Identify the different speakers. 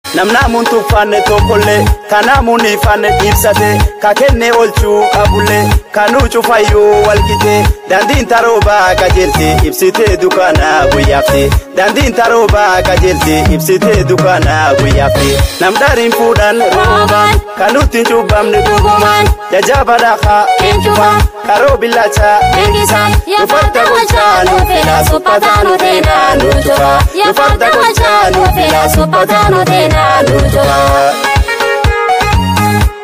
Speaker 1: namnaamuun tuffanne tokkollee kanaamuun ifanne ibsate ka kenne oolchuu qabullee kanuu cufayyuu walqite dandiin taroobaa qajeelte ibsitee dukaanaa guyyaafte dandiin taroobaa qajeelte ibsitee dukaanaa guyyaafte namdariin fuudhan roobaan kanutti hin cubbamne dhugumaan jajaabaadhaa eenyumaan karoo billachaa
Speaker 2: Beeksisaan yoo farda golchaa nu fila suphataa nu teenaa nu jira. Yoo farda golchaa nu fila suphataa nu teenaa nu jira.